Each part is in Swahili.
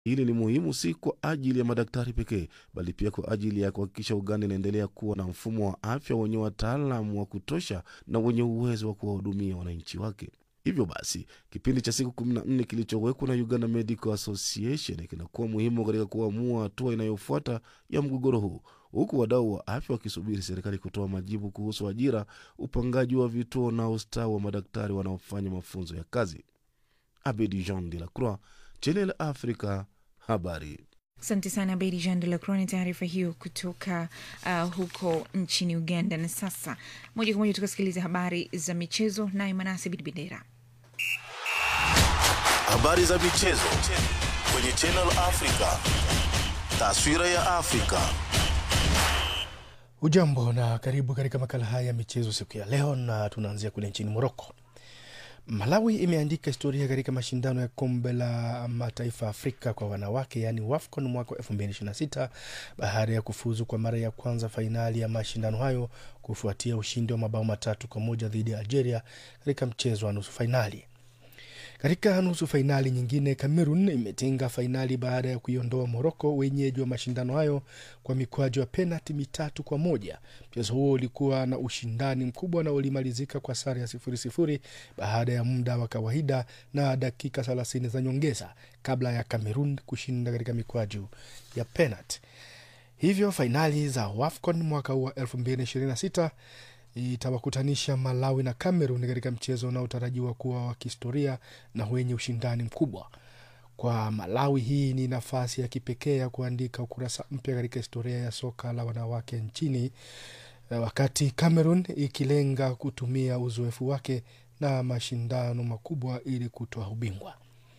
Hili ni muhimu si kwa ajili ya madaktari pekee, bali pia kwa ajili ya kuhakikisha Uganda inaendelea kuwa na mfumo wa afya wenye wataalamu wa kutosha na wenye uwezo wa kuwahudumia wananchi wake. Hivyo basi kipindi cha siku kumi na nne kilichowekwa na Uganda Medical Association kinakuwa muhimu katika kuamua hatua inayofuata ya mgogoro huu, huku wadau wa afya wakisubiri serikali kutoa majibu kuhusu ajira, upangaji wa vituo na ustawi wa madaktari wanaofanya mafunzo ya kazi. Abedi Jean de la Croix, Channel Africa, habari. Asante sana Bedi Jean de la Croix na taarifa hiyo kutoka uh, huko nchini Uganda. Na sasa moja kwa moja tukasikiliza habari za michezo, naye Manase Bidibidera. Habari za michezo kwenye Channel Africa. Taswira ya Afrika. Ujambo na karibu katika makala haya ya michezo siku ya leo, na tunaanzia kule nchini Moroko. Malawi imeandika historia katika mashindano ya kombe la mataifa Afrika kwa wanawake yaani WAFCON mwaka wa 2026 baada ya kufuzu kwa mara ya kwanza fainali ya mashindano hayo kufuatia ushindi wa mabao matatu kwa moja dhidi ya Algeria katika mchezo wa nusu fainali. Katika nusu fainali nyingine, Cameroon imetinga fainali baada ya kuiondoa Moroko, wenyeji wa mashindano hayo, kwa mikwaju ya penalti mitatu kwa moja. Mchezo huo ulikuwa na ushindani mkubwa na ulimalizika kwa sare ya sifuri sifuri baada ya muda wa kawaida na dakika thelathini za nyongeza kabla ya Cameroon kushinda katika mikwaju ya penalti. Hivyo fainali za WAFCON mwaka huu wa 2026 itawakutanisha Malawi na Cameroon katika mchezo unaotarajiwa kuwa wa kihistoria na wenye ushindani mkubwa. Kwa Malawi, hii ni nafasi ya kipekee ya kuandika ukurasa mpya katika historia ya soka la wanawake nchini, wakati Cameroon ikilenga kutumia uzoefu wake na mashindano makubwa ili kutoa ubingwa.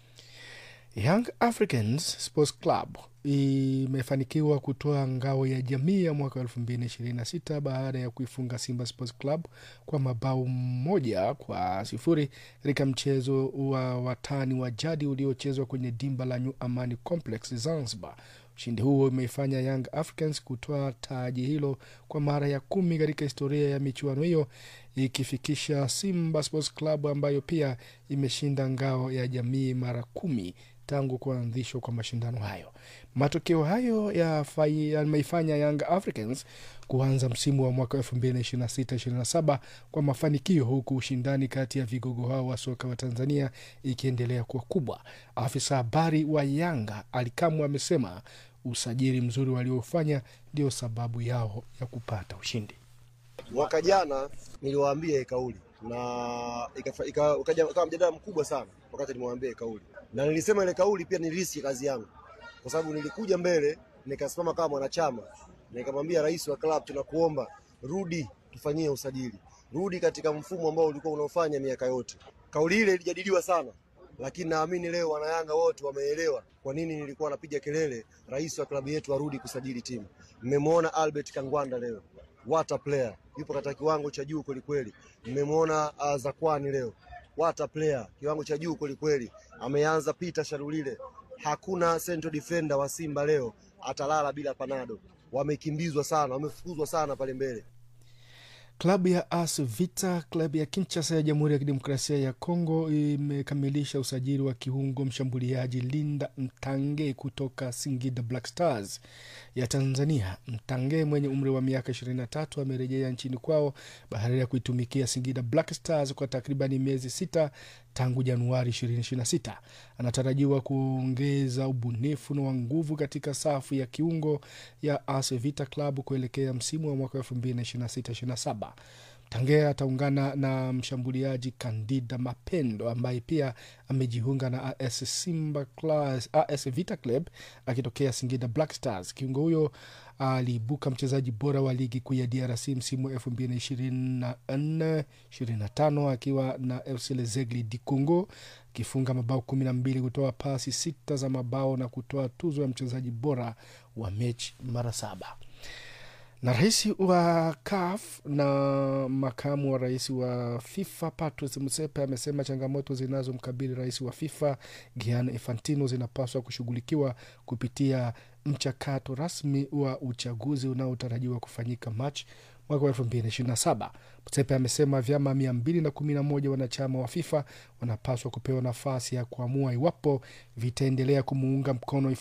Young Africans Sports Club imefanikiwa kutoa ngao ya jamii ya mwaka elfu mbili na ishirini na sita baada ya kuifunga Simba Sports Club kwa mabao moja kwa sifuri katika mchezo wa watani wa jadi uliochezwa kwenye dimba la New Amani Complex Zanzibar. Ushindi huo umeifanya Young Africans kutoa taji hilo kwa mara ya kumi katika historia ya michuano hiyo, ikifikisha Simba Sports Club ambayo pia imeshinda ngao ya jamii mara kumi tangu kuanzishwa kwa mashindano hayo. Matokeo hayo yameifanya Young Africans kuanza msimu wa mwaka elfu mbili na ishirini na sita ishirini na saba kwa mafanikio, huku ushindani kati ya vigogo hao wa soka wa Tanzania ikiendelea kuwa kubwa. Afisa habari wa Yanga Alikamwe amesema usajili mzuri waliofanya ndio sababu yao ya kupata ushindi. Mwaka jana niliwaambia hii kauli na ukaja mjadala mkubwa sana wakati nimewambia hii kauli, na nilisema ile kauli pia niliriski kazi yangu, kwa sababu nilikuja mbele nikasimama kama mwanachama nikamwambia rais wa klabu, tunakuomba rudi, tufanyie usajili, rudi katika mfumo ambao ulikuwa unaofanya miaka yote. Kauli ile ilijadiliwa sana, lakini naamini leo wanayanga wote wameelewa kwa nini nilikuwa napiga kelele rais wa klabu yetu arudi kusajili timu. Mmemwona Albert Kangwanda leo, what a player, yupo katika kiwango cha juu kwelikweli. Mmemwona uh, Zakwani leo, what a player, kiwango cha juu kwelikweli. Ameanza Peter Sharulile, hakuna central defender wa Simba leo atalala bila panado. Wamekimbizwa sana, wamefukuzwa sana pale mbele. Klabu ya AS Vita, klabu ya Kinshasa ya Jamhuri ya Kidemokrasia ya Kongo imekamilisha usajili wa kiungo mshambuliaji Linda Mtange kutoka Singida Black Stars ya Tanzania. Mtange mwenye umri wa miaka 23 amerejea nchini kwao baada ya kuitumikia Singida Black Stars kwa takribani miezi sita tangu Januari 2026. Anatarajiwa kuongeza ubunifu na nguvu katika safu ya kiungo ya AS Vita Club kuelekea msimu wa mwaka 2026/27. Tange ataungana na mshambuliaji Kandida Mapendo ambaye pia amejiunga na AS Simba Class, AS Vita Club akitokea Singida Black Stars. Kiungo huyo aliibuka mchezaji bora wa ligi kuu ya DRC msimu wa elfu mbili na ishirini na nne ishirini na tano akiwa na FC Lezegle di Congo akifunga mabao kumi na mbili kutoa pasi sita za mabao na kutoa tuzo ya mchezaji bora wa mechi mara saba na rais wa CAF na makamu wa rais wa FIFA Patrice Motsepe amesema changamoto zinazomkabili rais wa FIFA Gianni Infantino zinapaswa kushughulikiwa kupitia mchakato rasmi wa uchaguzi unaotarajiwa kufanyika Machi mwaka wa elfu mbili na ishirini na saba. Motsepe amesema vyama mia mbili na kumi na moja wanachama wa FIFA wanapaswa kupewa nafasi ya kuamua iwapo vitaendelea kumuunga mkono